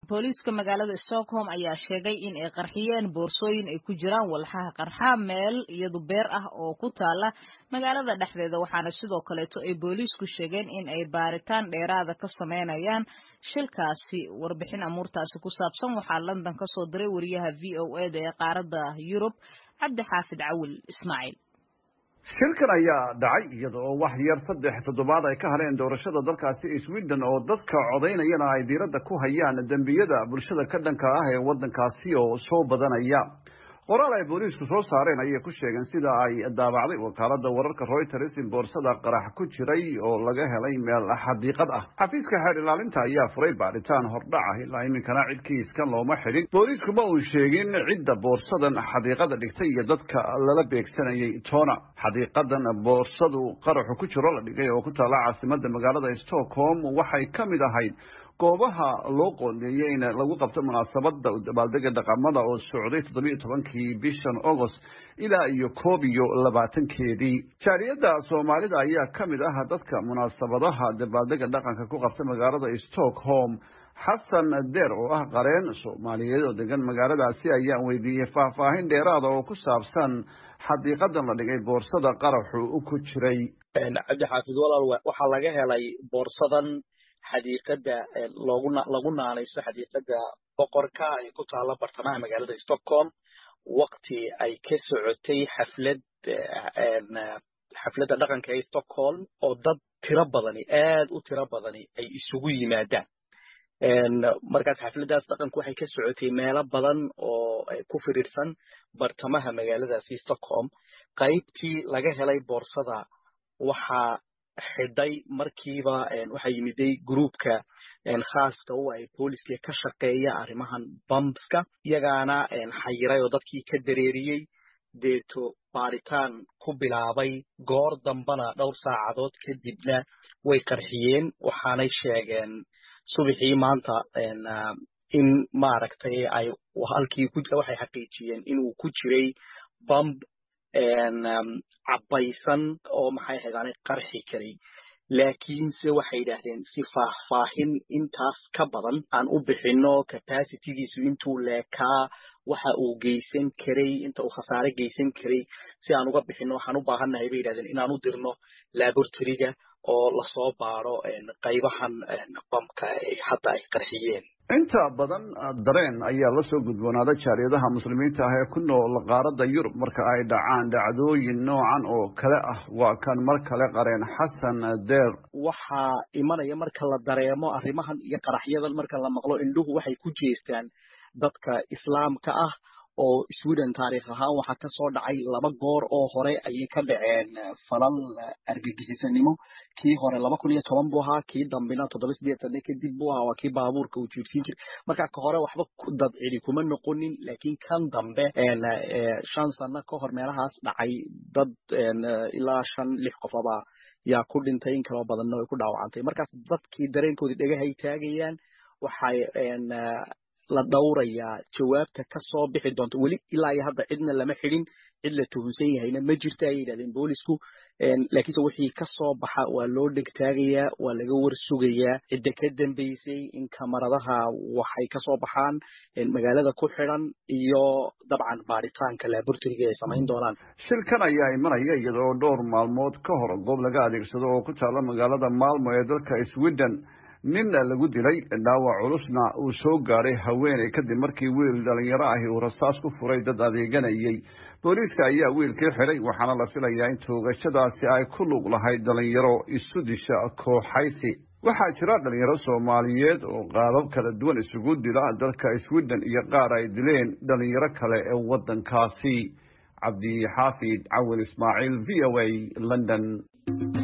booliiska magaalada stockholm ayaa sheegay in ay qarxiyeen boorsooyin ay ku jiraan walxaha qarxa meel iyadu beer ah oo ku taala magaalada dhexdeeda waxaana sidoo kaleeto ay booliisku sheegeen in ay baaritaan dheeraada ka sameynayaan shilkaasi warbixin amuurtaasi ku saabsan waxaa london ka soo diray wariyaha v o e da ee qaaradda yurub cabdi xaafid cawil ismaaciil shilkan ayaa dhacay iyada oo wax yar saddex toddobaad ay ka haleen doorashada dalkaasi sweden oo dadka codaynayana ay diiradda ku hayaan dembiyada bulshada ka dhanka ah ee waddankaasi oo soo badanaya qoraal ay booliisku soo saareen ayay ku sheegeen sida ay daabacday wakaalada wararka reuters in boorsada qarax ku jiray oo laga helay meel xadiiqad ah xafiiska xeer ilaalinta ayaa furay baaritaan hordhac ah ilaa iminkana cid kiiskan looma xidhin booliisku ma uu sheegin cidda boorsadan xadiiqada dhigtay iyo dadka lala beegsanayay toona xadiiqadan boorsadu qaraxu ku jiro la dhigay oo ku taala caasimada magaalada stockholm waxay ka mid ahayd goobaha loo qoondeeyey in lagu qabto munaasabada dabaaldega dhaqamada oo socday toddobiyo tobankii bishan agost ilaa iyo koob iyo labaatankeedii jaaliyadda soomaalida ayaa ka mid ah dadka munaasabadaha dabaaldega dhaqanka ku qabta magaalada stockholm xasan deer oo ah qareen soomaaliyeed oo degan magaaladaasi ayaan weydiiyey faahfaahin dheeraada oo ku saabsan xadiiqadan la dhigay boorsada qaraxu ku jiray cabdixaafid walaal waxaa laga helay boorsadan xadiiqada loogu lagu naanayso xadiiqada boqorka ee ku taala bartamaha magaalada stockholm wakti ay ka socotay xaflad xafladda dhaqanka ee stockholm oo dad tiro badani aad u tiro badani ay isugu yimaadaan markaas xafladdaas dhaqanku waxay ka socotay meelo badan oo ku firiirsan bartamaha magaaladaasi stockholm qaybtii laga helay boorsada waxaa xidhay markiiba waxaa yimiday gruupka khaaska u ay booliska ka shaqeeya arrimahan bambska iyagaana xayiray oo dadkii ka dareeriyey deeto baaritaan ku bilaabay goor dambana dhowr saacadood kadibna way qarxiyeen waxaanay sheegeen subaxii maanta in maaragtay ay halkii waxay xaqiijiyeen inuu ku jiray bamb cabbaysan oo maxay ahayd aanay qarxi karay laakiinse waxay yidhaahdeen si faahfaahin intaas ka badan aan u bixinno capacitigiisu intuu leekaa waxa uu geysan karay inta uu khasaare geysan karay si aan uga bixinno waxaan u baahannahay bay yidhahdeen inaan u dirno laboratoryga oo lasoo baaro qaybahan bamka hadda ay qarxiyeen inta badan dareen ayaa la soo gudboonaada jaaliyadaha muslimiinta ah ee ku nool qaaradda yurub marka ay dhacaan dhacdooyin noocan oo kale ah waa kan mar kale qareen xasan deer waxaa imanaya marka la dareemo arrimahan iyo qaraxyadan marka la maqlo indhuhu waxay ku jeestaan dadka islaamka ah oo sweden taariikh ahaan waxaa ka soo dhacay laba goor oo hore ayay ka dhaceen falal argagixisanimo kii hore laba kun iyo toban buu ahaa kii dambena toddoba sideetanne kadib buu ahaa waa kii baabuurka uu jiirsiin jiray marka ka hore waxba dad cidi kuma noqonin laakiin kan dambe shan sano ka hor meelahaas dhacay dad ilaa shan lix qofaba yaa ku dhintay in kaloo badanna way ku dhaawacantay markaas dadkii dareenkoodii dhagahay taagayaan waxay la dhowrayaa jawaabta ka soo bixi doonta weli ilaa iyo hadda cidna lama xidhin cid la tuhunsan yahayna ma jirta ayay yidhahdeen boolisku laakiinse wixii ka soo baxa waa loo dhegtaagayaa waa laga war sugayaa cidda ka dambeysay in kamaradaha waxay ka soo baxaan magaalada ku xidhan iyo dabcan baaritaanka laboratoryga ay samayn doonaan shilkan ayaa imanaya iyada oo dhowr maalmood ka hor goob laga adeegsado oo ku taala magaalada maalmo ee dalka sweden nin lagu dilay dhaawac culusna uu soo gaadhay haweeney kadib markii wiil dhalinyaro ahi uu rasaas ku furay dad adeeganayay booliiska ayaa wiilkii xidhay waxaana la filayaa in toogashadaasi ay ku lug lahayd dhalinyaro isu disha kooxaysi waxaa jira dhalinyaro soomaaliyeed oo qaabab kala duwan isugu dila dalka sweden iyo qaar ay dileen dhalinyaro kale ee waddankaasi cabdixaafid cawil ismaaciil v o a london